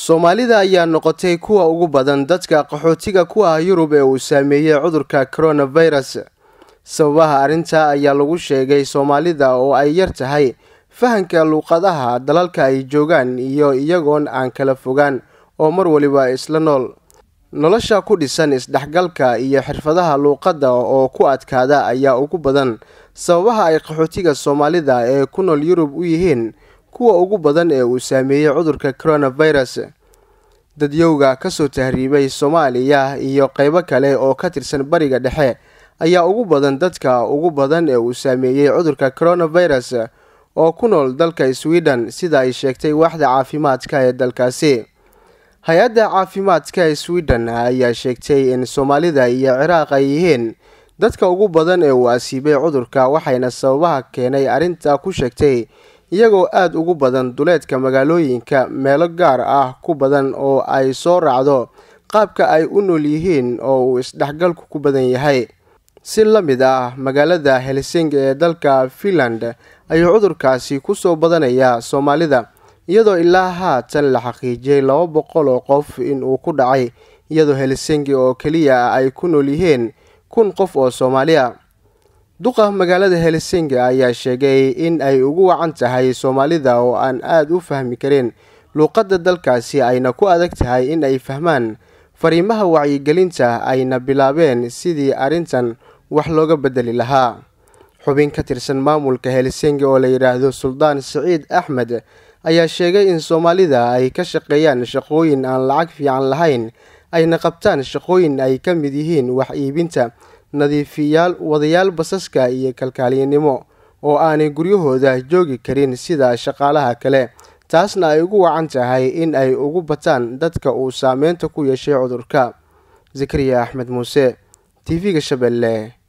soomaalida ayaa noqotay kuwa ugu badan dadka qaxootiga ku ah yurub ee uu saameeyey cudurka coronavirus sababaha arrintaa ayaa lagu sheegay soomaalida oo ay yar tahay fahanka luuqadaha dalalka ay joogaan iyo iyagoon aan kala fogaan oo mar waliba isla nool nolosha ku dhisan isdhexgalka iyo xirfadaha luuqadda oo ku adkaada ayaa ugu badan sababaha ay qaxootiga soomaalida ee ku nool yurub u yihiin kuwa ugu badan ee uu saameeyey cudurka coronavirus dadyowga kasoo tahriibay soomaaliya iyo qeybo kale oo ka tirsan bariga dhexe ayaa ugu badan dadka ugu badan ee uu saameeyey cudurka coronavirus oo ku nool dalka sweden sida ay sheegtay waaxda caafimaadka ee dalkaasi hay-adda caafimaadka ee sweden ayaa sheegtay in soomaalida iyo ciraaq ay yihiin dadka ugu badan ee uu asiibay cudurka waxayna sababaha keenay arrintaa ku sheegtay iyagoo aada ugu badan duleedka magaalooyinka meelo gaar ah ku badan oo ay soo raacdo qaabka ay u nool yihiin oo uu isdhexgalku ku badan yahay si la mid ah magaalada helsingi ee dalka finland ayuu cudurkaasi kusoo badanayaa soomaalida iyadoo ilaa haatan la xaqiijiyey laba boqol oo qof inuu ku dhacay iyadoo helsingi oo keliya ay ku nool yihiin kun qof oo soomaaliya duqa magaalada helsingi ayaa sheegay in ay ugu wacan tahay soomaalida oo aan aada u fahmi karin luuqadda dalkaasi ayna ku adag tahay in ay fahmaan fariimaha wacyigelinta ayna bilaabeen sidii arrintan wax looga bedeli lahaa xubin ka tirsan maamulka helsingi oo la yidhaahdo suldaan siciid axmed ayaa sheegay in soomaalida ay ka shaqeeyaan shaqooyin aan lacag fiican lahayn ayna qabtaan shaqooyin ay ka mid yihiin wax iibinta nadiifiyaal wadayaal basaska iyo kalkaaliyanimo oo aanay guryahooda joogi karin sida shaqaalaha kale taasna ay ugu wacan tahay in ay ugu bataan dadka uu saameynta ku yeeshay cudurka zakariya axmed muuse t v-ga shabeelle